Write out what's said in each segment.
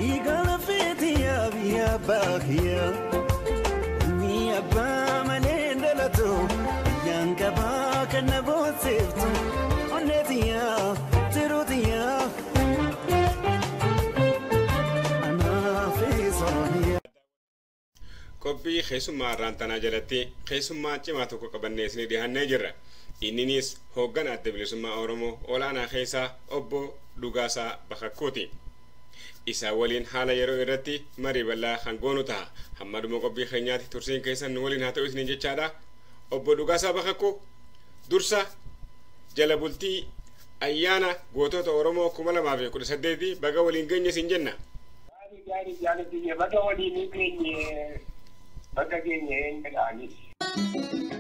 dhiiga lafeetiyaa biyya abbaa kiyyaa. Ilmi abbaa malee dhalatu biyyaan qabaa kan na boonseeftu onnee tiyyaa tiruu tiyyaa. Anaafii sooniyaa. qophii keessummaa irraantanaa jalatti keessummaa cimaa tokko qabannee isinii dhihannee jirra inninis hoogganaa adda bilisummaa oromoo olaanaa keessaa obbo Dhugaasaa Bakakkuuti. Isaa waliin haala yeroo irratti marii bal'aa kan goonu ta'a. Hamma dhuma qophii keenyaatti tursiin keessan nu waliin haa ta'u isiniin jechaadha. Obbo Dhugaasaa Bakakkuu dursa jala bultii ayyaana gootota Oromoo kuma lamaa fi kudha saddeeti baga waliin geenye isin jenna. Gaarii gaarii jaallatiyya baga waliin geenye baga geenye hin jedhaanis.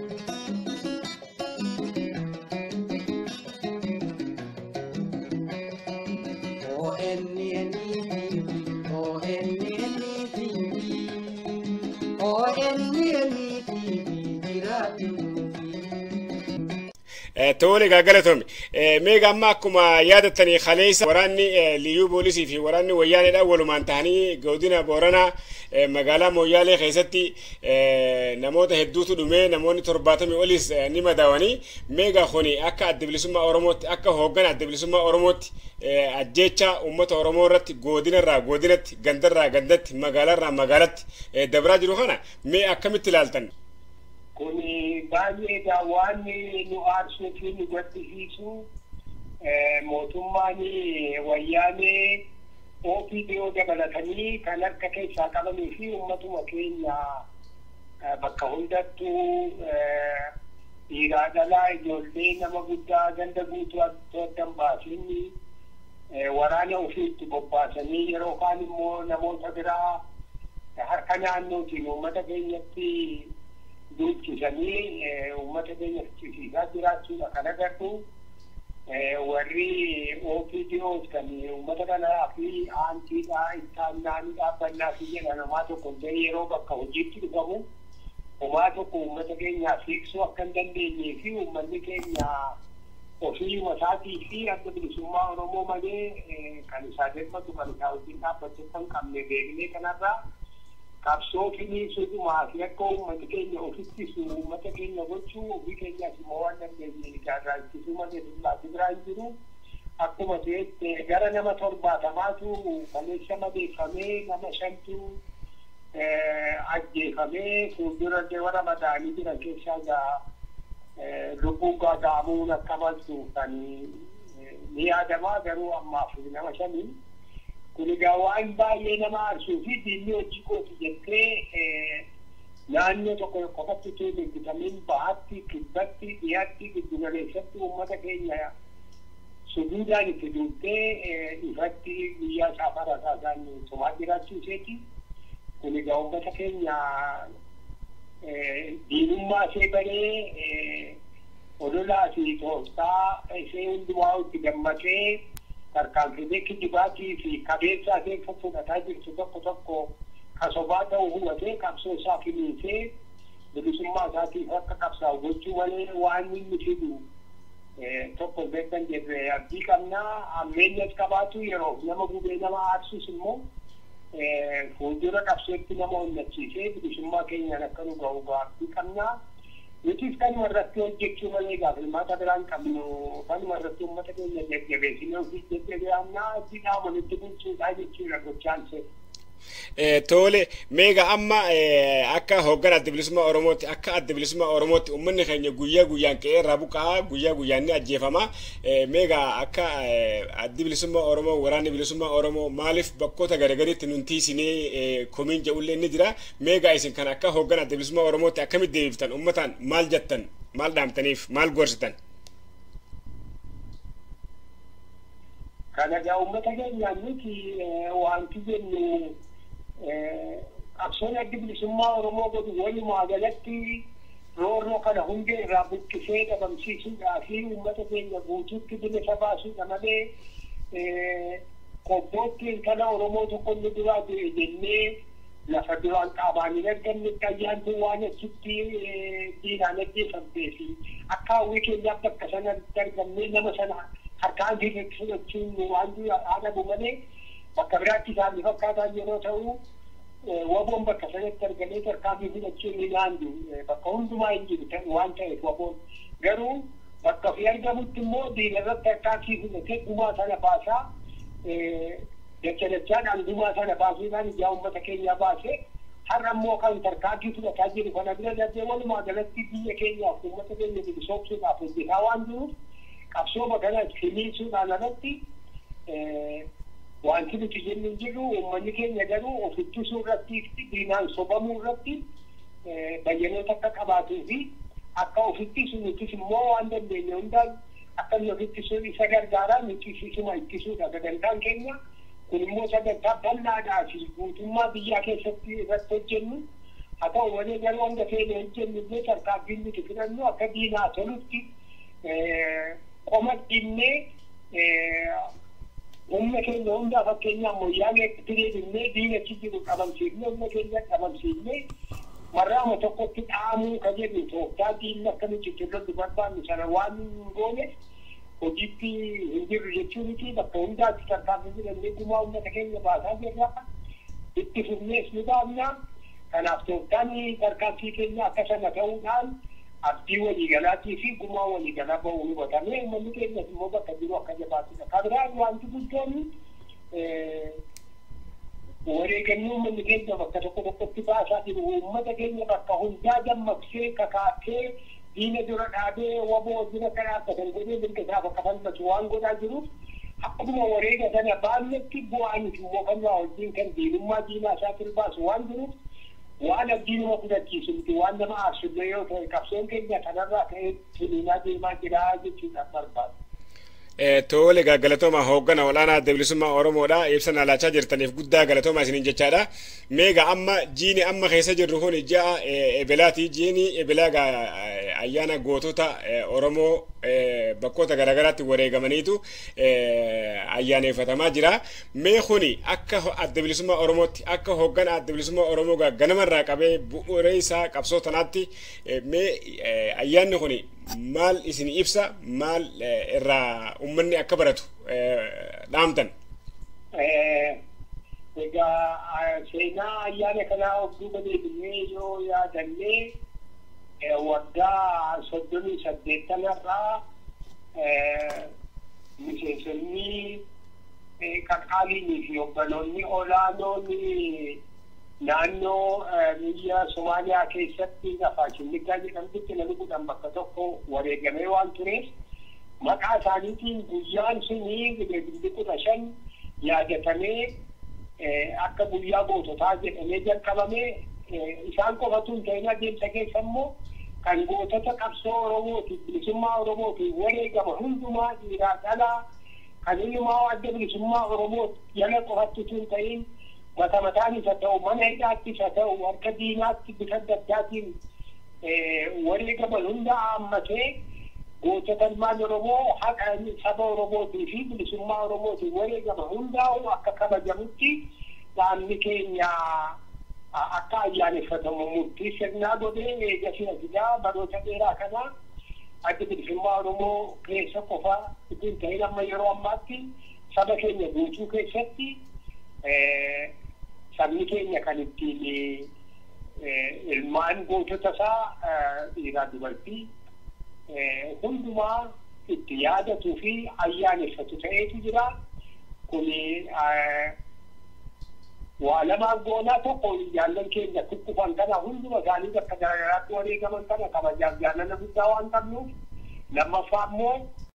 Tole galatoomi. Meeqa amma akkuma yaadattanii kaleessa waraanni liyyuu poolisii fi waraanni wayyaaneedhaan walumaan ta'anii godina Booranaa magaalaa Mooyyaalee keessatti namoota hedduutu dhumee namoonni torbaatamii olis ni madaawanii meeqa kuni akka adda bilisummaa Oromootti akka hoogganaa adda bilisummaa Oromootti ajjeechaa uummata Oromoo irratti godinarraa godinatti gandarraa gandatti magaalaarraa magaalatti dabraa jiru kana mee akkamitti ilaaltan? Kuni baay'eedha waan nu aarsuu fi nu gaddisiisu mootummaan wayyaanee OPDO dabalatanii kan harka keessaa qabanii fi uummatuma keenya bakka hundattuu dhiiraa dhalaa ijoollee nama guddaa ganda guutuu addan baasiin waraana ofiitti bobbaasanii yeroo kaan immoo namoota biraa harka naannootiin uummata keenyatti dubbisanii uummata keenya fichisiisaa jiraachuudha kan agartu warri OPDOs kan uummata kanaa fi aantiidhaa ittaannaanii dhaabbannaa fi jedha namaa tokko ta'e yeroo bakka hojiitti dhufamu homaa tokko uummata keenyaa fiiksuu akka hin dandeenyee fi uummanni keenya ofii masaatii fi adda bilisummaa Oromoo malee kan isaa dirmatu kan isaa wajjin dhaabbachuu kan qabne beeknee kanarraa qabsoo finiisuudhumaa fi akka uummata keenya ofittisu uummata keenya gochuu ofii keenyaaf immoo waan dandeenye ijaarraa ittisuu malee dullaatti biraa hin jiru. Akkuma ta'etti gara nama torbaatamaatu kaleessa madeeffamee nama shantu ajjeefamee fuuldura warra madaa'anii jiran keessaa gaa lubbuun gaaga'amuun akka maltu kan ni yaadamaa garuu ammaaf nama shanii. kun egaa waan baay'ee nama aarsuu fi diinni hojii kooti jettee naannoo tokko qofatti utuu deeggartamiin bahatti kibbatti dhiyaatti giddugaleessatti uummata keenya suduudhaan itti duuttee ifatti guyyaa saafara isaan tumaa jiraachuu isheeti. Kun egaa uummata keenya diinummaa ishee baree odolaa fi tooftaa ishee hundumaa itti gammadee tarkaanfilee kijibaatii fi qabeessa adeemsa fudhataa jirtu tokko tokko kasobaa ta'uu hubatee qabsoo isaa finiisee bilisummaa isaatiif akka qabsaa'u gochuu malee waan inni fidu tokko beekan jedhe abdii qabnaa ammeenyas qabaatu yeroo nama gubee nama aarsus immoo fuuldura qabsootti nama onnachiisee bilisummaa keenyaan akka nu ga'u abdii qabnaa. nutis kanuma irratti hojjechuu malee gaafa hirmaata biraan qabnu kanuma irratti uummata keenya jajjabeessinee ofii jajjabeannaa itti dhaamanitti bulchuudhaa jechuudha gochaan see. Tole meeqa amma akka hoogganaa adda bilisummaa Oromootti akka adda bilisummaa Oromootti uummanni keenya guyyaa guyyaan qe'ee irraa buqqa'aa guyyaa guyyaan ni ajjeefama. Meeqa akka addi bilisummaa Oromoo waraanni bilisummaa Oromoo maaliif bakkoota garagariitti nun tiisinee komiin jedhullee ni jira. Meeqa isin kan akka hoogganaa adda bilisummaa Oromootti akkamitti deebiftan uummataan maal jettan maal dhaamtaniif maal gorsitan? Kana egaa uummata keenyaan nuti wanti jennu qabsoon addi bilisummaa Oromoo godhu walumaa galatti roorroo kana hundee irraa buqqisee dhabamsiisuudhaa fi uummata keenya guutuutti bilisa baasuudha malee qobbootti intala Oromoo tokko inni duraa du'e jennee lafa duraan qaabaan hin argamnetti ayyaantu waan achitti diinaan ajjeefamtee fi akka hawwii keenyaaf bakka sana argamnee nama sana harkaan fi fudhachuun waan adabu malee bakka biraatti isaanii fakkaataan yeroo ta'u waboon bakka sanatti argamee tarkaanfii fudhachuu ni naandu bakka hundumaa hin jiru waan ta'eef waboon garuu bakka fi argamutti immoo diina irratti tarkaanfii fudhatee gumaa sana baasaa dacha dachaadhaan gumaa sana baasuudhaan ijaa uummata keenyaa baasee har'a immoo kan tarkaanfii fudhataa jiru kana bira darbee walumaa galatti biyya keenyaaf uummata keenya bilisoomsuudhaaf hojjetaa waan jiruuf qabsooma kana finiisuudhaan alatti wanti nuti jennu jiru uummanni keenya garuu of ittisuu irratti diinaan sobamuu irratti bayyanoota akka qabaatuu fi akka of ittisu nutis immoo waan dandeenye hundaan akka inni of ittisuu isa gargaaraa nuti isuma ittisuudha sagantaan keenya kun immoo sagantaa bal'aadhaa fi guutummaa biyyaa keessatti irratti hojjennu haa ta'u malee garuu hanga feene hojjennu illee tarkaanfiin nuti fudhannu akka diinaa tolutti qoma dhinnee humna keenya hundaa fakkeenyaaf moyyaalee diriirinee diinachi jiru qabamsiifnee humna keenya qabamsiifnee marraama tokkotti dhaamuu ka jedhu tooftaa diinni akka nuti irratti barbaannu sana waan hin goone hojiitti hin jirru jechuu miti bakka hundaatti tarkaanfii fudhannee gumaa uummata keenya baasaa jirra itti fufnees ni baafna kanaaf tooftaan tarkaanfii keenya akka sana ta'uudhaan abdii waliigalaatii fi gumaa waliigalaa ba'uu hubatamee uummanni keenyas immoo bakka jiru akka jabaatudha. Kan biraan wanti guddoon wareegannoo uummanni keenya bakka tokko tokkotti baasaa jiru uummata keenya bakka hundaa dammaqsee kakaatee diina dura dhaabee waboo dura kan dhaabbatan godhee mirga isaaf akka falmatu waan godhaa jiruuf akkuma wareega sana baannetti bu'aan immoo kan waa wajjin kan diinummaa diinaa isaa baasu waan jiruuf waan abdii nama fudhachiisu miti waan nama aarsullee yoo ta'e qabsoon keenya kanarraa ka'ee tuniinaa deemaa jira jechuudhaan barbaadu. Tole galatooma hooggana olaanaa adda bilisummaa Oromoodha ibsa laachaa jirtaniif guddaa galatooma isiniin jechaadha. Meega amma jiini amma keessa jirru kun ji'a ebelaati jiini ebelaa ayyaana gootota Oromoo bakkoota garaagaraatti wareegamaniitu ayyaaneffatamaa jira. Mee kuni akka adda bilisummaa Oromootti akka hooggana adda bilisummaa Oromoo ganamarraa qabee bu'uuree isaa qabsoo tanaatti mee ayyaanni kuni maal isin ibsa maal irraa ummanni akka baratu dhaamtan. Egaa seenaa ayyaana kanaa of duuba deebinee yoo yaadannee waggaa soddomii saddeettanarraa miseensonni qaqaaliinii fi hogganoonni olaanoon naannoo biyya Somaaliyaa keessatti lafaa Shimmigaa jedhamtutti namni kudhan bakka tokko wareegamee waan tureef maqaa isaaniitiin guyyaan suni bilbilli kudha shan yaadatamee akka guyyaa goototaa jedhamee jalqabamee isaan qofatu hin ta'in adeemsa keessa immoo kan gootota qabsoo Oromootiif bilisummaa Oromootiif wareegama hundumaa dhiiraa dhalaa kan hundumaa adda bilisummaa Oromoo jala qofatti hin ta'in mata mataanis haa ta'u mana hidhaattis haa ta'u harka diinaatti bifa adda addaatiin wareegama hunda haammatee gootota ilmaan Oromoo haqa saba Oromootii fi bilisummaa Oromootiin wareegama hundaa'u akka kabajamutti dhaabni keenya akka ayyaaneffatamu murtii sirnaa godhee eegasii asigaa baroota dheeraa kana adda bilisummaa Oromoo keessa qofa ittiin ta'in amma yeroo ammaatti saba keenya guutuu keessatti sabni keenya kan ittiin ilmaan gootota isaa dhiiraa dubartii hundumaa itti yaadatuu fi ayyaaneffatu ta'eetu jira. Kuni waa lamaan goonaa tokko jaallan keenya kukkufan kana hunduma isaanii bakka garaagaraatti wareegaman kana kabajaaf jaalala guddaa waan qabnuuf lammaffaa immoo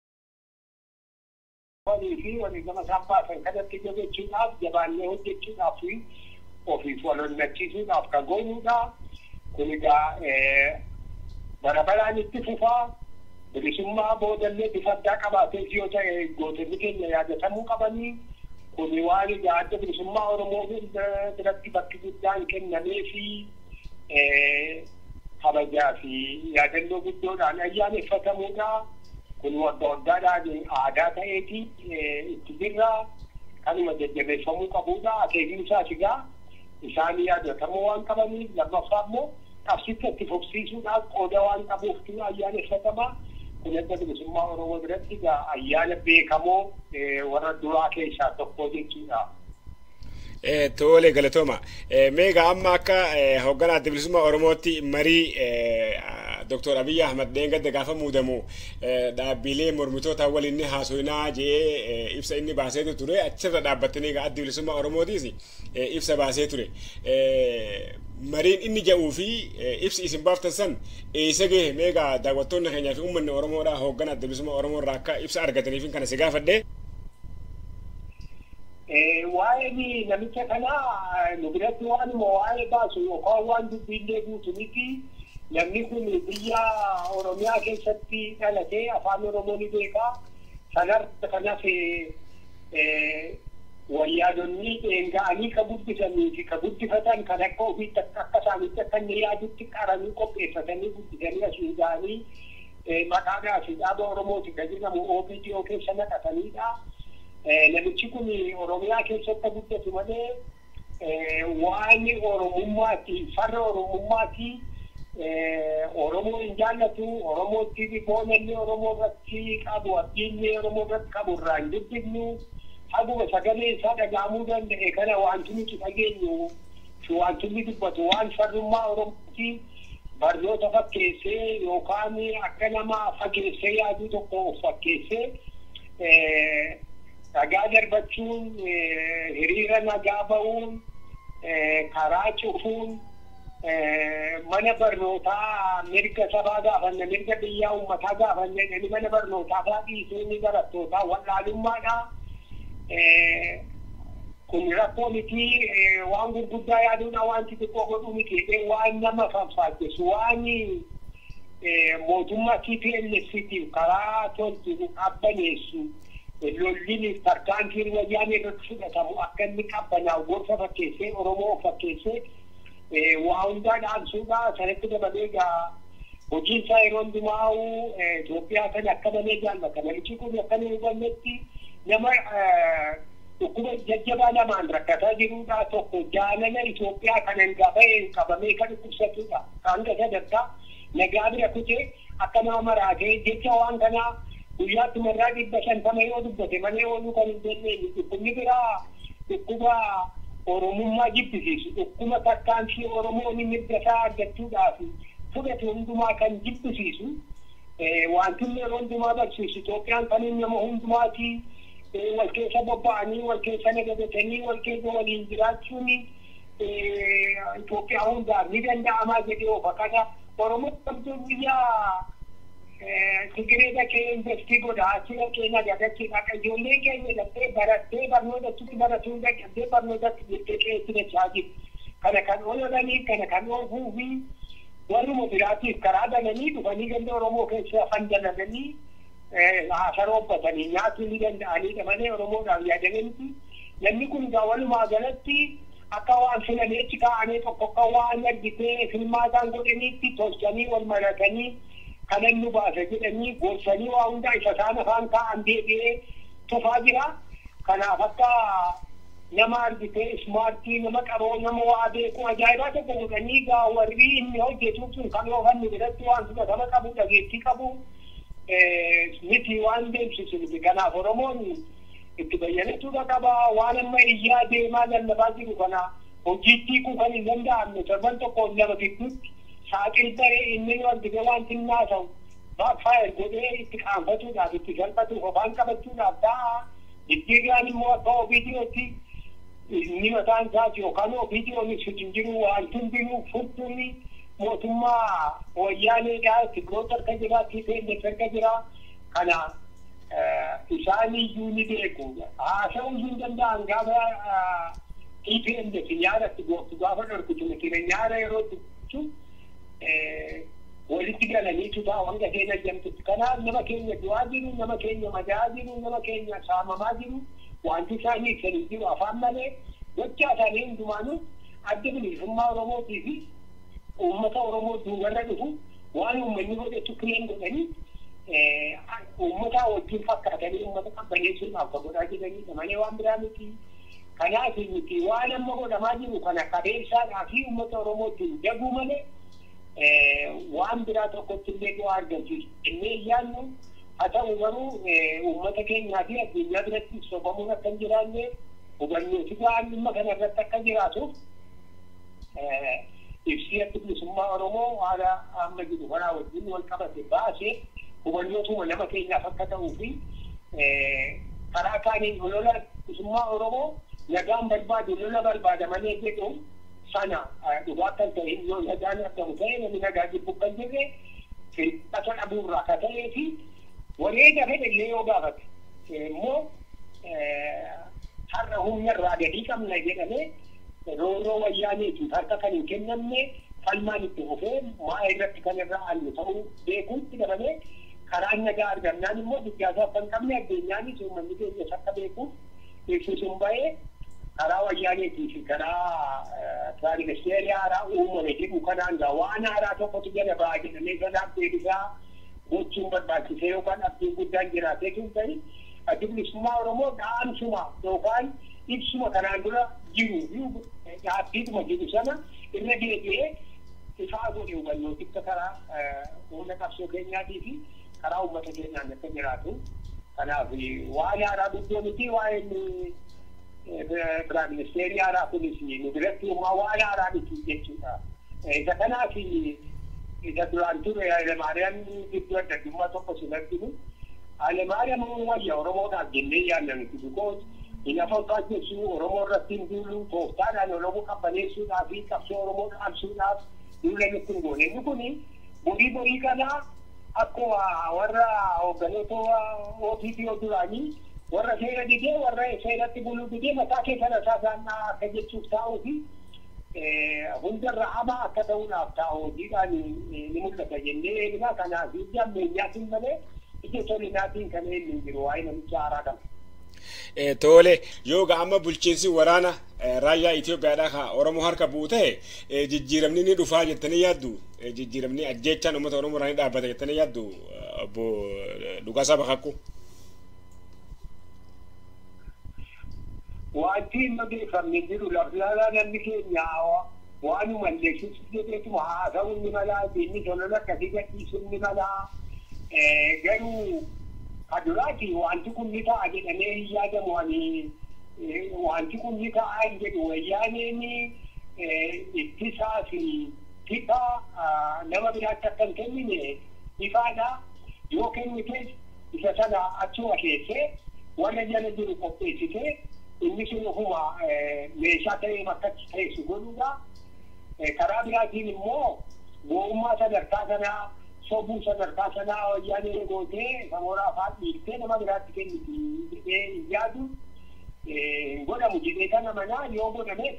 walii fi wareegama isaan baasan kanatti jabeessuudhaaf jabaannee hojjechuudhaaf fi ofiif wal onnachiisuudhaaf kan goonuudha. Kun egaa bara baraan itti fufaa bilisummaa boodallee bifa addaa qabaatee yoo ta'e gootonni keenya yaadatamuu qabanii kun waan egaa adda bilisummaa Oromoo biratti bakki guddaan kennamee fi kabajaa fi yaadannoo guddoodhaan ayyaaneffatamuudha. Kun waggaa waggaadhaan aadaa ta'eeti itti jirra. Kanuma jajjabeeffamuu qabuudha. Akeekni isaas egaa isaan yaadatamuu waan qabaniif lammaffaa immoo qabsicha itti fufsiisuudhaaf qooda waan qabuuf ayyaaneffatamaa. kun adda bilisummaa Oromoo biratti egaa ayyaana beekamoo warra duraa keessaa tokko jechuudha. Tole galatooma. Meegaa amma akka hoogganaa adda bilisummaa Oromootti marii Dr. Abiy Ahmad dheengadda gaafa muudamu dhaabbilee mormitoota waliin ni haasofnaa jee ibsa inni baasee ture achirra dhaabbattanii adda bilisummaa Oromootiis ibsa baasee ture. Mariin inni jedhuu fi ibsi isin baaftan san eessa gahe meegaa daawwattoonni keenyaa fi uummanni Oromoodhaa hoogganaa adda bilisummaa Oromoo irraa akka ibsa argataniif kana si gaafadhee. waa'ee namicha kanaa nu biratti waanuma waa'ee baasu yookaan waan dubbiillee guutu miti namni kun biyya Oromiyaa keessatti dhalatee afaan Oromoo ni beekaa sanarra kanas wayyaadonni dheengaa'anii ka guddisanii fi ka guddifatan kan akka ofiitti akka isaanitti akka inni yaadutti qaranii qopheeffatanii guddisanii asiin ga'anii maqaadhaa fi dhaaba Oromooti kan jedhamu OPDO keessa naqatanidha. namichi kun oromiyaa keessatti guddatu malee waan oromummaati farra oromummaati oromoo hin jaallatu oromootti boonallee oromoo irratti qabu abdiillee oromoo irratti qabu irraa hin dubbifnu haguma sagalee isaa dhagahamuu danda'e kana wanti nuti dhageenyu fi wanti inni dubbatu waan farrummaa oromooti barnoota fakkeessee yookaan akka nama fageessee yaaduu tokko of fakkeessee nagaa darbachuun hiriira nagaa ba'uun karaa cufuun mana barnootaa mirga sabaa gaafanne mirga biyyaa uummataa gaafanne inni mana barnootaa fa'aa dhiisee ni barattootaa wallaalummaadha. Kun rakkoo miti waan gurguddaa yaaduudha wanti xiqqoo godhuu miti waan nama faffaachisu waan mootummaa TPLFitiif karaa tolchu qabbaneessu. lolliin tarkaanfiin wayyaanee irratti fudhatamu akka inni qabbanaa'u gorsa fakkeessee Oromoo fakkeessee waa hundaa dhaamsuudha sanatti dabalee egaa hojiin isaa yeroo hundumaa'u Itoophiyaa kan akka malee jaallata namichi kun akka nu hubannetti nama dhukkuba jajjabaa lamaan rakkataa jiruudha tokko jaalala Itoophiyaa kanan gaba'ee qabamee kan dhukkubsatudha hanga sadarkaa nagaa bira kutee akka nama maraatee jecha waan kanaa guyyaatti marraa dhibba shantama yoo dubbate malee ooluu kan hin dandeenye dhukkubni biraa dhukkuba oromummaa jibbisiisu dhukkuba tarkaanfii oromoon mirga isaa argachuudhaaf fudhate hundumaa kan jibbisiisu wanti yeroo hundumaa barsiisu Itoophiyaan kan nama hundumaati wal keessa bobba'anii wal keessa nagadatanii wal keessa waliin jiraachuun Itoophiyaa hundaaf ni danda'amaa jedhee ofa kana Oromoo qabduu biyyaa Tigiree dhaqee investii godha achii dhaqee nagadachii dhaqa ijoollee keenya dhaqqee barattee barnootatti baratuu dhaqqee barnootatti jettee qeessi dachaa jiru. Kana kan oolanii kana kan oofuu fi warruma biraatiif karaa galanii dhufanii ganda Oromoo keessa fandalananii haasa roobbatanii nyaatuu ni danda'anidha malee Oromoodhaaf yaadamanitti. Namni kun egaa walumaa galatti akka waan filameetti kaa'anii tokko akka waan argitee filmaataan godhaniitti tolchanii wal maratanii kanan nu baasa jedhanii gorsanii waa hundaa isa isaan afaan kaa'an deebi'ee tufaa jira. Kanaaf akka nama argitee ismaartii nama qaroo nama waa beeku ajaa'ibaa tokko godhanii gaa warri inni hojjetu sun kan oofannu biratti waan fudhatama qabu dhageettii qabu miti waan deemsisu miti. Kanaaf Oromoon itti bayyanachuudha qaba waan amma iyyaa deemaa lallabaa jiru kana hojiitti hiikuu kan hin danda'amne torban tokko lama gidduutti saaxil ta'ee inni nu argite waan xinnaa ta'u baakfaayir godhee itti qaanfatuudhaaf itti salphatuuf afaan qabachuudhaaf ta'a jijjiirraan immoo akka ofiidiyootti inni mataan isaati yookaan ofiidiyoon ibsitu jiru waan hundinuu furtuun mootummaa wayyaaneedhaa tigroota harka jira tiipeelleef harka jira kana isaan iyyuu ni beeku haasa'uu hin danda'an gaafa tiipeelleef nyaara gooftu gaafa dhorkutu miti nyaara yeroo dubbisu walitti galaniitu ta'a wanga keenya jamtutti kanaaf nama keenya du'aa jiru nama keenya madaa jiru nama keenya saamamaa jiru wanti isaanii ibsanii jiru afaan malee gochaa isaanii hundumaanuu adda bilisummaa oromootii fi uummata oromoo duubarra dhufu waan uummanni godhetu kireen godhanii uummata wajjin fakkaatanii uummata qabbaneessuudhaaf kan godhaa jiranidha malee waan biraa miti. Kanaaf miti waan amma godhamaa jiru kana qabeessaadhaa fi uummata oromootiin daguu malee waan biraa tokkotti illee bu'aa argamsiisu. Innee yaannu haa ta'u garuu uummata keenyaa fi addunyaa biratti sobamuun akka hin jiraanne hubannootu waan dhimma kana irratti akka jiraatuuf ibsii adda bilisummaa Oromoo haala amma jiru kanaa wajjin wal qabate baasee hubannootuma nama keenyaaf akka ta'uu fi karaa kaaniin olola bilisummaa Oromoo nagaan barbaadu lola barbaada malee jedhu sana dhugaa kan ta'e yoo nagaan argamu ta'e namni nagaa jibbu kan jirre firqata dhabuurraa akka ta'ee fi wareega fedhallee yoo gaafate immoo har'a humna irraa gadii qabna jedhamee rooroo wayyaaniitiif harka kan hin kennamne falmaan itti fufee maa irratti kan irraa allu ta'uu beekuutti dabalee karaan nagaa argamnaan immoo biyyaasaaf kan qabne addeenyaanis uummanni keenyas akka beekuuf ibsisuun ba'ee karaa wayyaaniitii fi karaa tiraaniministeerii haaraa uumame jedhu kanaan gaa waan haaraa tokkotu jala ba'a jedhamee sanaaf deebisaa gochuun barbaachisee yookaan abdiin guddaan jiraatee tun ta'e addi bilisummaa Oromoo dhaamsuma yookaan ibsuma kanaan dura jiru dhaabbiidhuma jiru sana irra deebi'ee ifaa godhe hubannooticha karaa humna qabsoo keenyaatii fi karaa uummata keenyaan akka jiraatu kanaaf waan haaraa guddoo miti waa'een ministeerii haaraa kunis nu biratti uumaa waan haaraa miti jechuudha. Isa kanaaf isa duraan ture Hayilemaariyaam gidduu adda addummaa tokko sin arginu. Hayilemaariyaam wayya Oromoodhaaf jennee yaadamti bikoos hin afaan jechuun Oromoo irratti hin duulu tooftaadhaan Oromoo qabbaneessuudhaaf fi qabsoo Oromoo dhaabsuudhaaf duula nutti hin goone. Inni kuni borii borii kanaa akkuma warra hoogganoota OPPO duraanii warra seera didee warra seeratti buluu didee mataa keessa rasaasaan akka jechuuf taa'uu fi hundarra hamaa akka ta'uudhaaf taa'u hojiidhaan ni mul'ata jennee eegnaa kanaaf ija ammeeyyaatiin malee ija tolinaatiin kan eenyu jiru waa'ee namicha haaraa kana. Tole yoo amma bulchiinsi waraana raayyaa Itoophiyaadhaa kan Oromoo harka bu'u ta'e jijjiiramni ni dhufaa jettanii yaaddu jijjiiramni ajjeechaan uummata Oromoo irraa ni dhaabbata jettanii yaaddu obbo Dhugaasaa Bakakkuu. wanti hin odeeffamne jiru laflaalaa namni keenya waanuma leessus jedheetuma haasa'uun ni malaa diinni tolola akkasii gadhiisuun ni malaa garuu kaduraati wanti kun ni ta'a jedhamee hin yaadamu ani wanti kun ni ta'a hin jedhu wayyaaneen ittisaa fi tipa nama biraatti akka hin kennine ifaadha yoo kennites isa sana achuma keessee warra jala jiru qopheessitee inni sun ofuma meeshaa ta'ee bakkatti teessu godhuudha. Karaa biraatiin immoo gowwummaa sadarkaa sanaa sobuu sadarkaa sanaa wayyaanee gootee samooraa afaan dhiiftee nama biraatti kenniti jedhee hin yaadu. Godhamu jedhee kana manaa yoo godhames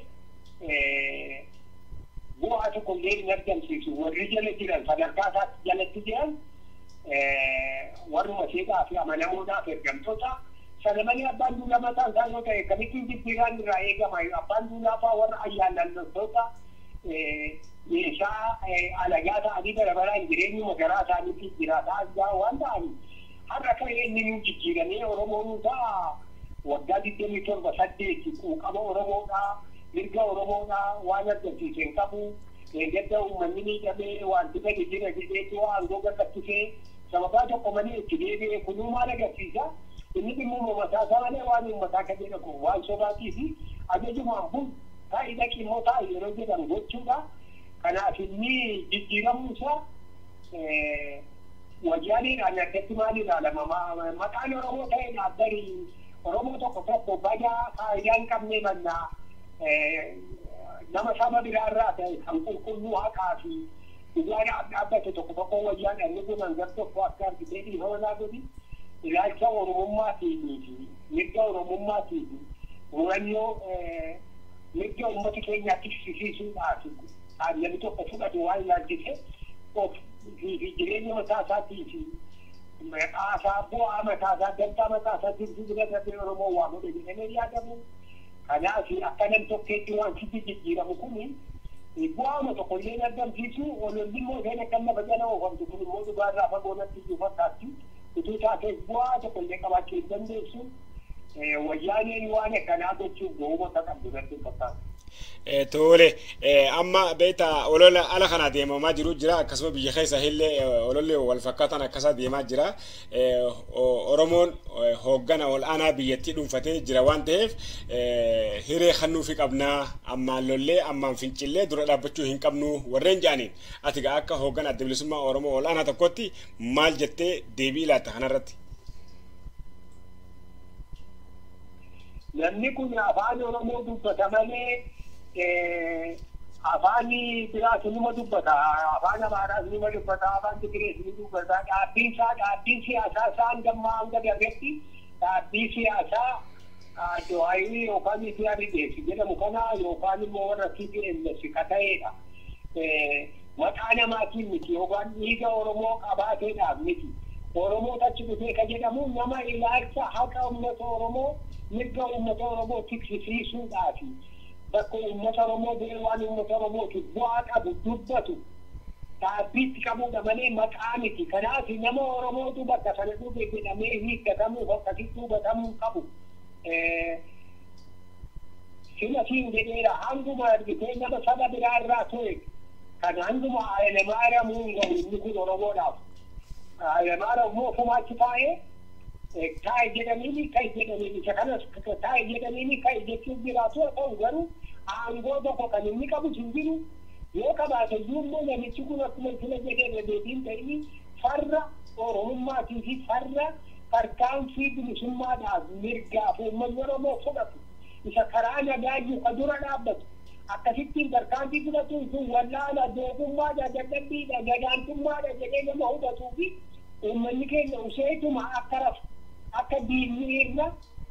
bu'aa tokko illee hin argamsiisu. Warri jala jiran sadarkaa isaatti jalatti jiran warruma seeqaa fi amanamuudhaaf ergamtoota sana malee abbaan duulaa mataan isaa yoo ta'e kamittiin jijjiiraan irraa eegama abbaan duulaa fa'aa warra ayyaanallattoota meeshaa alagaa ta'anii barabaraan jireenyuma garaa isaaniitti jiraataa jiraa waan ta'aniif har'a kan inni nu jijjiiramee oromoon ta'a waggaa digdamii torba saddeeti quuqama oromoodhaa mirga oromoodhaa waan argamsiise hin qabu gadda uummanni miidhamee wanti gadi jira jedheetu aangoo gaggafisee sababaa tokko malee itti deebi'ee kunuu maal agarsiisa inni dhimma mataa isaa malee waan uummataa kan jedhamu waan sobaatii fi ajajumaan bul taa'ii dhaqii immoo taa'ii yeroo jedhamu jechuudha. Kanaaf inni jijjiiramuu isaa wayyaaniidhaan addatti maal ilaalama maqaan Oromoo ta'e dhaabbarii Oromoo tokko tokko badaa faayidaa hin qabne mannaa nama saba biraarraa ta'e kan qulqulluu haqaa fi dhugaadhaaf dhaabbate tokko tokko wayyaan inni kun hangar tokko akka argitee dhiifama naa godhi. ilaalcha oromummaatii fi mirga oromummaatii fi murannoo mirga uummata keenyaatti fisiisuudhaaf namni tokko fudhatu waan ilaalchise fi jireenya mataa isaatii fi maqaasaa bu'aa mataasaa dantaa mataasaa jirtu bira darbee oromoo waa godhe jedhamee yaadamu kanaaf akka nam tokkeetti waan sitti jijjiiramu kuni bu'aama tokko illee argamsiisu ololli immoo isheen akka lafa jala oofamtu kun immoo dhugaarraa fagoo natti iyyuu fakkaatti utuu taateef bu'aa tokko illee qabaachuu hin dandeessu wayyaaneen waan akkanaa gochuuf ga'umata qabdu natti fakkaata. Tole amma beekta olola ala kana deemamaa jiru jira akkasuma biyya keessa illee ololli wal fakkaatan akkasa deemaa jira. Oromoon hooggana ol aanaa biyyattii dhuunfatee jira waan ta'eef hiree kennuufi qabnaa ammaan lollee ammaan fincillee dura dhaabbachuu hin qabnu warreen jedhaniin ati gaa akka hooggana adda bilisummaa Oromoo ol aanaa tokkotti maal jettee deebii laatta kanarratti? Namni kun afaan Oromoo dubbata malee afaan biraas nima dubbata afaan amaaraas nima dubbata afaan tigirees ni dubbata dhaabbiin isaa dhaabbiin siyaasaa isaa hanga hanga darbetti dhaabbii siyaasaa do'aayii yookaan itti rideessi jedhamu kana yookaan immoo warra TPLF ka ta'edha. Maqaa namaatiin miti yookaan dhiiga Oromoo qabaateedhaaf miti. Oromoo achi dhufee ka jedhamu nama ilaalcha haqa uummata Oromoo mirga uummata Oromoo tiksisiisuudhaafi. bakka uummata Oromoo bu'ee waan uummata Oromootiif bu'aa qabu dubbatu dhaabbiitti qabuudha malee maqaa miti. Kanaaf nama Oromootu bakka sana dhufe jedhamee hiikkatamuuf akkasitti hubatamuu qabu. Sila siin jedheera hanguma argitee nama saba biraa irraa ture kan hanguma Hayilemaariyaamuu hin gahu inni kun Oromoodhaaf. Hayilemaariyaam immoo ofumaatti taa'ee taa'e jedhaniini ka'e jedhaniini isa kanas taa'e jedhaniini ka'e jechuun jiraatu haa ta'u garuu aangoo tokko kan inni qabu hin jiru yoo qabaate iyyuu immoo namichi kun akkuma sila jedhee deebiin ta'ini farra oromummaatii fi farra tarkaanfii bilisummaadhaaf mirgaaf uummanni oromoo fudhatu isa karaa nagaayyuu ka dura dhaabbatu akkasittiin tarkaanfii fudhatu sun wallaala doofummaadha dadhabbiidha gadaantummaadha jedhee nama hubatuu fi uummanni keenya useetuma akka rafu akka diinni irra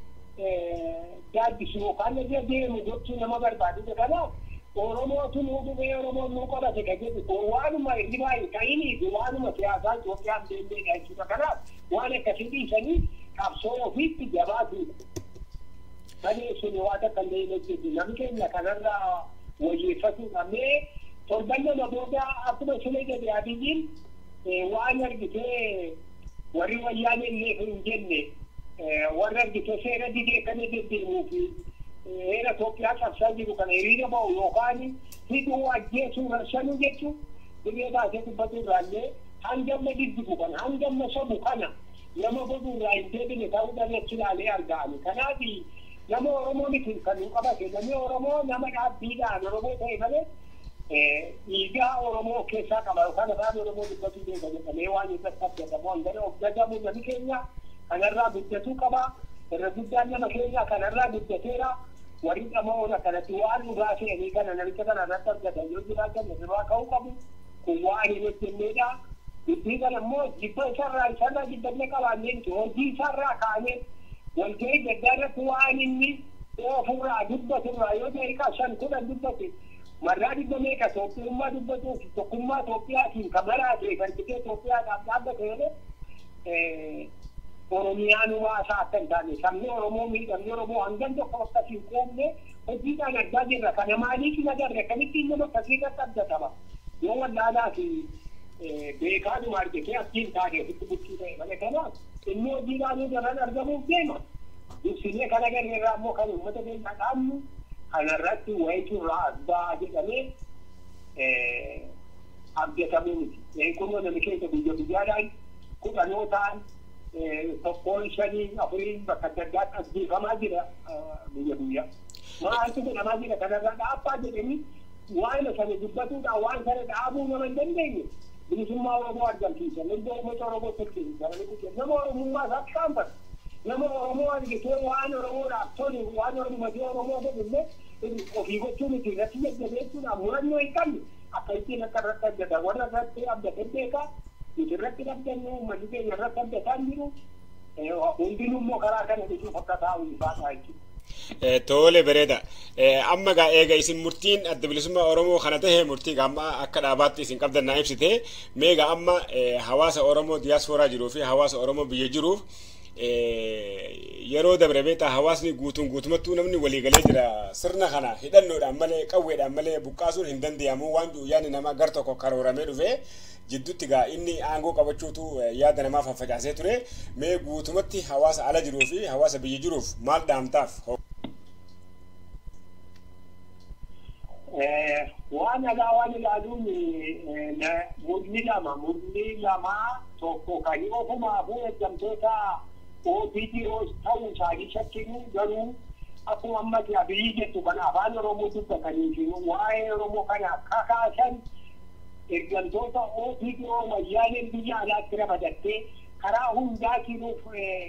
gaaddisu yookaan irra deemu gochuu nama barbaadudha kanaaf Oromootu nuu dhufee Oromoon nuu qabate ka jedhu kun waanuma irri baay'ee ta'inii fi waanuma siyaasaa Itoophiyaan deemteedha jechuudha kanaaf waan akkasii dhiisanii qabsoo ofiitti jabaatuudha. Malee sun waan akka illee hojjetu namni keenya kanarraa wayyeeffatuudha mee torban nama booda akkuma sila jedhe abiyyiin waan argitee warri wayyaanee illee hin jenne warra argitee seera didee kana deddeemuu fi heera Itoophiyaa cabsaa jiru kana hiriira ba'u yookaan hidhuu ajjeesuu rarshanuu jechuun dirree baasee dubbatu irraallee hangamma diddigu kana hangamma sabu kana nama godhu irraa hin deebine ta'uudhaan achi ilaalee argaani. Kanaaf nama Oromoo miti kan nu qabate namni Oromoo nama dhaabbiidhaan Oromoo ta'e malee dhiigaa Oromoo keessaa qaba yookaan afaan Oromoo dubbatu deema jedhamee waan irratti abdatamu hangana of jajjabu namni keenya kanarraa guddatuu qaba. Irra guddaan nama keenya kanarraa guddateera. Warri dhamaoona kanatti waan dhugaa fe'anii kana namicha kana irratti argatan yoo jiraatan irraa ka'uu qabu. Kun waan hin hojjenneedha. Dubbii kana immoo jibba isarraa isarraa jibbannee qabaannee hojii isarraa kaanee walgahii gaddaa irratti waan inni ofirraa dubbaturraa yoo daqiiqaa shan kudhan dubbate marraa dhibba meeqa Itoophiyummaa dubbatuuf tokkummaa Itoophiyaatiin kan maraate kan citee Itoophiyaadhaaf dhaabbate jedhee Oromiyaanumaa isaa akka hin taane sabni Oromoo miidhamni Oromoo hangam tokko akkasii hin qoomne hojiidhaan argaa jirra. Kana maaliif hin agarre akkamittiin nama akkasii irratti abdatama. Yoo wallaalaa fi beekaadhuma argitee akkiin taane ofitti bulchuu ta'e malee kanaaf inni hojiidhaan daran argamuuf deema. Dursinee kan agarre irraa immoo kan uummata keenya dhaabnu kanarratti wayitu irraa abbaa jedhamee abdatamuu miti. Kunoo namni keessa guyya guyyaadhaan kudhanoo ta'an tokkoon shanii afuriin bakka adda addaatti ajjeefamaa jira guyya guyyaa. Maaltu godhamaa jira kanarraa dhaabbaa jedhanii waan sana dubbatuudhaan waan sana dhaabuu nama hin dandeenye. Bilisummaa Oromoo argamsiisa. Mirga uummata Oromoo tursiisa. Nama Oromummaa isaa qaanfata. Nama Oromoo argitee waan Oromoodhaaf tolu waan Oromoo Oromoo godhullee ofii gochuu miti irratti jajjabeessuudhaan murannoo hin qabne akka ittiin akka irratti abdata warra irratti abdate beekaa nuti irratti abdannu uummanni keenya irratti abdataan jiru hundinuu immoo karaa kana dhufuuf akka taa'u ifaadha jechuudha. Tole bareeda. Amma gaa eega isin murtiin adda bilisummaa Oromoo kana tahe murtii amma akka dhaabaatti isin qabdan naa ibsite meega amma hawaasa Oromoo diyaaspooraa jiruu fi hawaasa Oromoo biyya jiruuf yeroo dabre beektaa hawaasni guutuun guutumattuu namni waliigalee jira sirna kana hidhannoodhaan malee qawweedhaan malee buqqaasuun hin danda'amu waan yaadni namaa gar tokko karooramee dhufe jidduutti gaa inni aangoo qabachuutu yaada namaa faffacaasee ture mee guutumatti hawaasa ala jiruu fi hawaasa biyya jiruuf maal dhaamtaaf. waan alaa waan ilaaluun mudni lama mudni lama tokko kan ofumaafuu eeggamtoota OPDOs ta'uu isaanii shakkinu garuu akkuma ammatti abiyyi jettu kan afaan Oromoo dubbatanii fi waa'ee Oromoo kana kakaasan eeggamtoota OPDO wayyaaneen biyya alaatti ramadattee karaa hundaatiin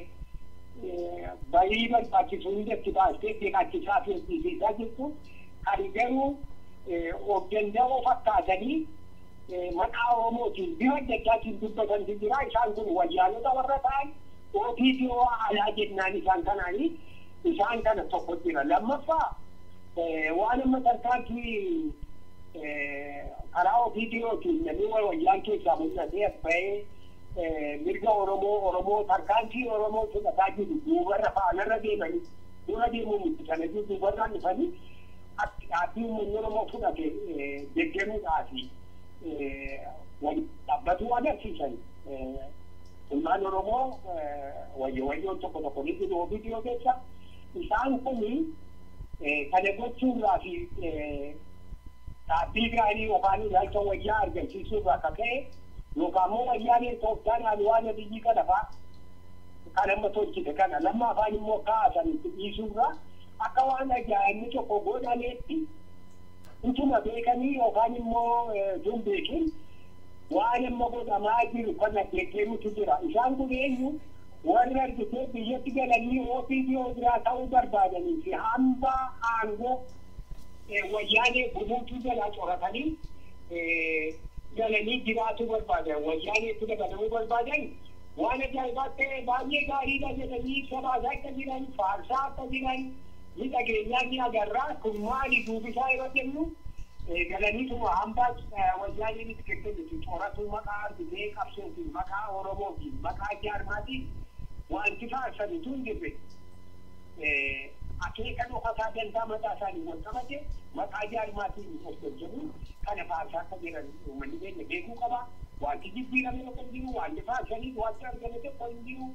barii barbaachisu hundatti baastee beekachisaa fi eebbisiisaa jirtu kan garuu of danda'oo fakkaatanii maqaa Oromootiin bifa adda addaatiin dubbatantu jira isaan kun wayyaanota warra ta'an OPDO alaa jennaan isaan kanaanii isaan kana tokko jira lammaffaa waan amma tarkaanfii karaa OPDOtiin namni wayyaan keessaa mul'atee bahee mirga Oromoo Oromoo tarkaanfii Oromoo fudhataa jiru duubarra faanarra deemanii dura deemuu miti sana duubarraan dhufanii dhaabbii uummanni Oromoo fudhate deeggaruudhaafi dhaabbatuu agarsiisan. Ilmaan Oromoo wayyo wayyoon tokko tokko ni jiru OPDO keessa isaan kuni kana gochuurraa fi dhaabbii gaarii yookaan ilaalcha wayyaa argamsiisuurraa akka ka'e yookaan immoo wayyaan tooftaan waan biyyi kana fa'a kan amma tolchite kana lamma afaan immoo kaasan dhiisuurraa akka waan ajaa'ibni tokko godhaneetti utuma beekanii yookaan immoo tun beekin waan amma godhamaa jiru kana deeggaruutu jira isaan kun eenyu warri argitee biyyatti galanii OPDO biraa ta'uu barbaadanii fi hamba aangoo wayyaanee gubuutuu jalaa coratanii galanii jiraachuu barbaadan wayyaaneetti dabalamuu barbaadan waan ajaa'ibaa ta'e baay'ee gaariidha jedhanii sabaasaa akka jiran faarsaa akka jiran ni dhageenyaa ni agarraa kun maali duubisaa yeroo jennu galaniituma hambaa wayyaaneen itti kennitu coratuu maqaa argitee qabsootiin maqaa oromootiin maqaa jaarmaatiin wanti faarsanitu hin jirre akeeka dhokataa dantaa mataa isaanii wal qabate maqaa jaarmaatiin of tolchamu kana faarsaa akka jiran uummanni keenya beekuu qaba wanti jijjiirame tokko hin jiru wanti faarsanii wanti argame tokko hin jiru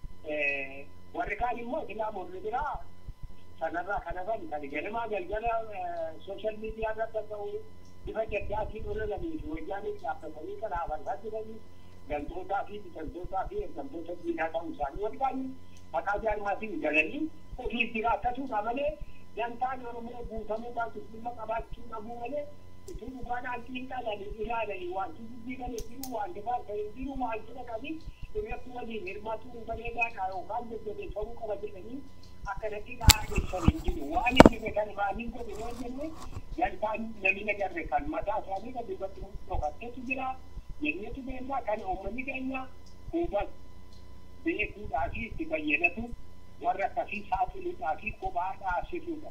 warri kaan immoo islaamonni biraa sanarraa kana bani kan ganamaa galgala sooshaal miidiyaa irratti ta'u bifa jaddaatiin oolanii fi wayyaaniin dhaabbatanii kana afarsaa jiranii galtootaa fi biqiltootaa fi eeggamtoota diinaa ta'uu isaanii walgaanii maqaa jaarmaatiin galanii ofiif jiraatatuudha malee dantaan oromoo guutamuu baatu dhimma qabaachuu dhabuu malee utuu dhugaadhaan xiinxalanii ilaalanii wanti jijjiirame jiru wanti baasanii jiru wanti dhaqanii irratti waliin hirmaatuu bareedaadha yookaan jajjabeeffamuu qaba jedhanii akkanatti dhaadheessan hin jiru waan inni beekan maaliin godhe yoo jenne dantaan namni nagarre kan mataa isaanii kan dubbatti dhokatteetu jira jenneetu beeknaa kan uummanni keenya hubat beekuudhaa fi itti fayyadatu warra akkasii saaxiluudhaa fi kophaa dhaabsisuudha.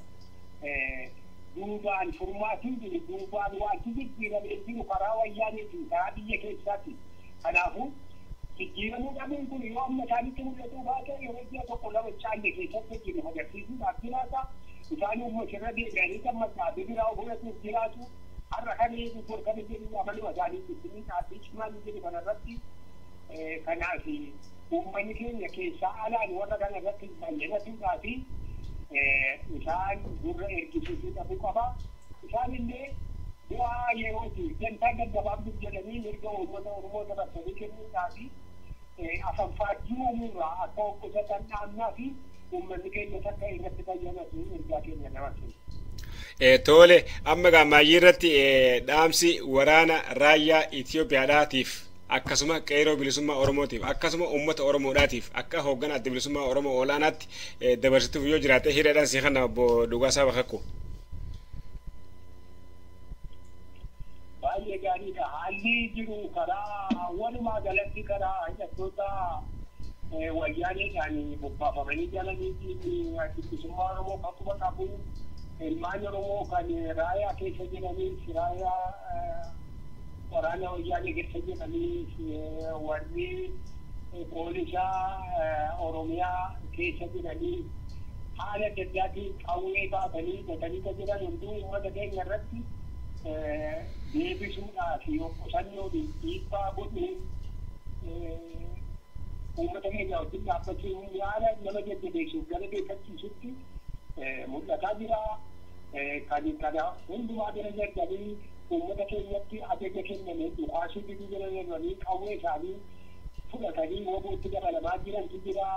Duubaan furmaatiin jiru duubaan wanti jijjiiramee jiru karaa wayyaaniitiin karaa biyya keessaati. Kanaafuu jijjiiramuu dhabuun kun yoo amma isaanitti mul'atuu baate yeroo ji'a tokko lama caalle keessatti jiru agarsiisuudhaaf jiraata. Isaan immoo sirra deebi'anii gammachaa biraa fudhatuuf jiraatu. Har'a kan eegu kan jedhu amaluma isaanii ittiin dhaabbii cimaan jedhu kanarratti kanaaf uummanni keenya keessaa alaan warra kana irratti baay'inatuudhaa fi isaan gurra ergisiisuu dhabuu qaba. Isaan illee bu'aa yerooti dantaa gaggabaabduuf jedhanii mirga uummata Oromoo dabarsanii kennuudhaa fi afanfaajjii uumuurraa akka of qusatan dhaannaa fi uummanni keenya takka irratti fayyadatu ergaa keenya dabarsinu. Tole amma gammayyii irratti dhaamsi waraana raayyaa Itoophiyaadhaatiif akkasuma qeeroo bilisummaa Oromootiif akkasuma uummata Oromoodhaatiif akka hoogganaa adda bilisummaa Oromoo olaanaatti dabarsituuf yoo jiraate hiriidhaan si kana obbo Dhugaasaa Bakakku. Baay'ee gaariidha. Haalli jiru karaa walumaa galatti karaa hidhattoota wayyaaneedhaan bobbaafamanii jalaniitiin bilisummaa Oromoo akkuma qabu ilmaan Oromoo kan raayyaa keessa jiraniif raayyaa waraana wayyaanee keessa jiraniif warri poolisaa Oromiyaa keessa jiraniif haala adda addaatiin qawwee baatanii gatanii kan jiran hunduu uummata keenya irratti deebisuudhaa fi qusannoo dhiibbaa godhuu uummata keenya wajjin dhaabbachuun yaada nama jajjabeessuuf gara beekachiisutti mul'ataa jira. kan kana hundumaa bira darbanii uummata keenyatti ajaja kenname dhukaasii biduu bira darbanii qawwee isaanii fudhatanii wabootti dabalamaa jirantu jira.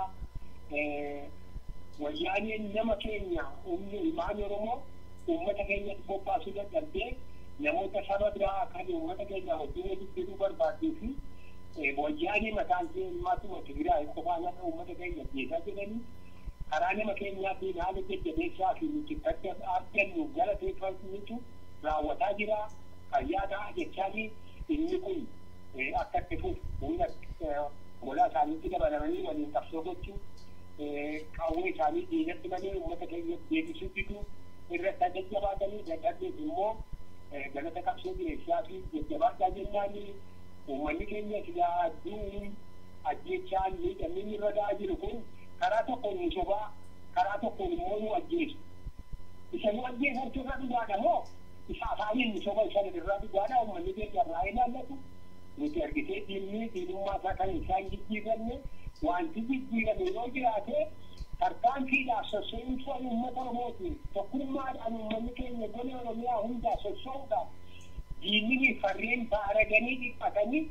Wayyaaneen nama keenya humni ilmaan Oromoo uummata keenyatti bobbaasuu dadhabdee namoota saba biraa kan uummata keenya wajjin walitti fiduu barbaaduu fi wayyaanee mataan ishee ilmaatuma Tigraay qofaan akka uummata keenya jeesaa jedhanii karaa nama keenyaatiin haala jajjabeessaa fi nuti adda argannu galateeffatu raawwataa jira fayyaadhaa jechaafi inni kun akka itti fufu humna molaa isaaniitti dabalamanii waliin qabsoo gochuu qawwee isaanii diinatti malee uummata keenya deebisuu fiduu irratti jajjabaatanii dadhabdeef immoo galata qabsoo jireessaa fi jajjabaadhaa jennaanii uummanni keenya silaa adduun ajjechaan miidhamni irra ga'aa jiru kun karaa tokkoon nu sobaa karaa tokkoon immoo nu ajjeesu. Isa nu ajjeesantu irra dhugaadha moo isa afaaniin nu soba isa irraa dhugaadha uummanni keenya irraa ilaallatu. Nuti argitee diinni diinummaa isaa kan isaan jijjiiranne wanti jijjiirame yoo jiraate tarkaanfiidhaaf sossoo'insa uummata Oromootiin tokkummaadhaan uummanni keenya gola Oromiyaa hundaa sossoo'uudhaaf diinni farreen baaraganii dhiphatanii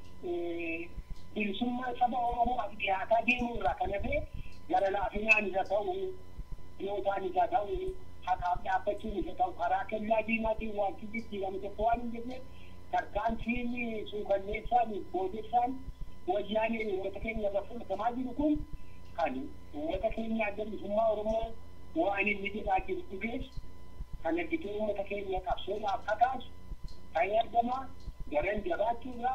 bilisummaa saba Oromoo dhiyaataa deemuu irraa kan hafe gara laafinaan isa ta'u dhiyootaan isa ta'u haqaaf dhaabbachuun isa ta'u karaa kellaa diinaatiin wanti jijjiirame tokko waan hin jirre tarkaanfiin suukanneessaan boodessaan wayyaaneen uummata keenya irra fudhatamaa jiru kun kan uummata keenya adda bilisummaa Oromoo waan inni jedhaa jiru dhugees kan argituu uummata keenya qabsoodhaaf kakaasu ta'ee argama garan jabaachuurraa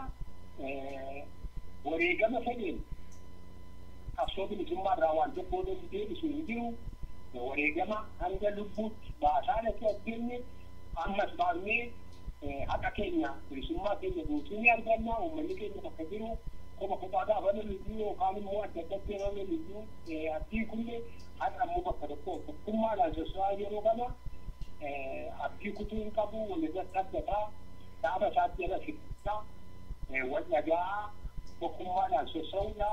wareegama fedheen qabsoo bilisummaa irraa waan tokko oduu deebisu hin jiru wareegama hanga lubbuutti baasaa dhaqee addeenye ammas baafnee haqa keenya bilisummaa keenya guutuu ni arganna uummanni keenya bakka jiru koma kophaa gaafa loliduu yookaan immoo adda addatti yeroo loliduu abdii kunne haqa ammoo bakka tokko tokkummaadhaan soso'aa yeroo kana abdii kutuu hin qabu walirratti abdataa dhaaba isaatti jala fiddaa wal dhagaa tokkummaadhaan soso'uudha.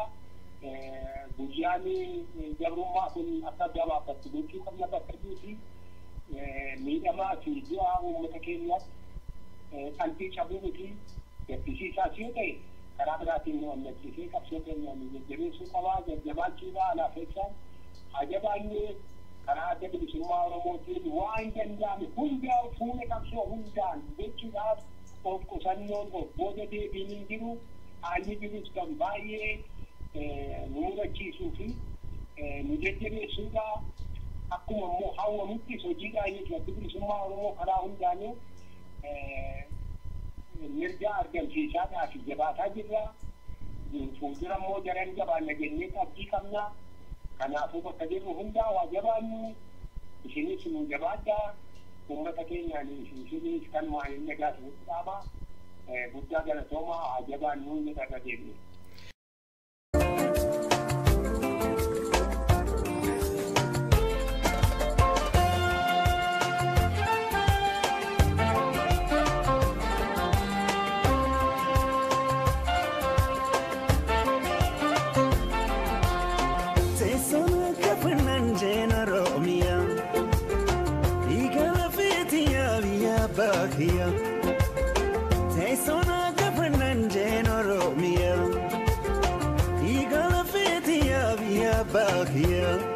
Guyyaan jabrummaa kun akka gabaabatti gochuu qabna bakka jiruuti. Miidhamaa fi du'a uummata keenyaatti qalbii cabuu miti gaddisiisaas yoo ta'e karaa biraatiin nu ammachiisee qabsoo keenya nu jajjabeessuu qabaa jajjabaachuudha alaafeessaan ajabaannee karaa adda bilisummaa Oromootiin waan danda'ame hundaa fuula qabsoo hundaan gochuudhaaf of qusannoon of booda deebiin hin jiru haalli jirus kan baay'ee nu mudachiisuu fi nu jajjabeessuudha akkuma immoo hawwamuttis hojiidhaan adda bilisummaa Oromoo karaa hundaanuu mirga argamsiisaadhaa fi jabaataa jirra. Fuuldura immoo daran jabaanna jennee abdii qabna. Kanaafuu bakka jirru hundaa waa jabaannu isinis nu jabaadhaa. Uummata keenyaan isinis kan waan hin nagaatu dhaaba. Guddaa galatoomaa haa jabaannu inni irra deemne. bakia Teessona gafannan jeen Oromiyaa Igala feeti yaa biyya bakiyaa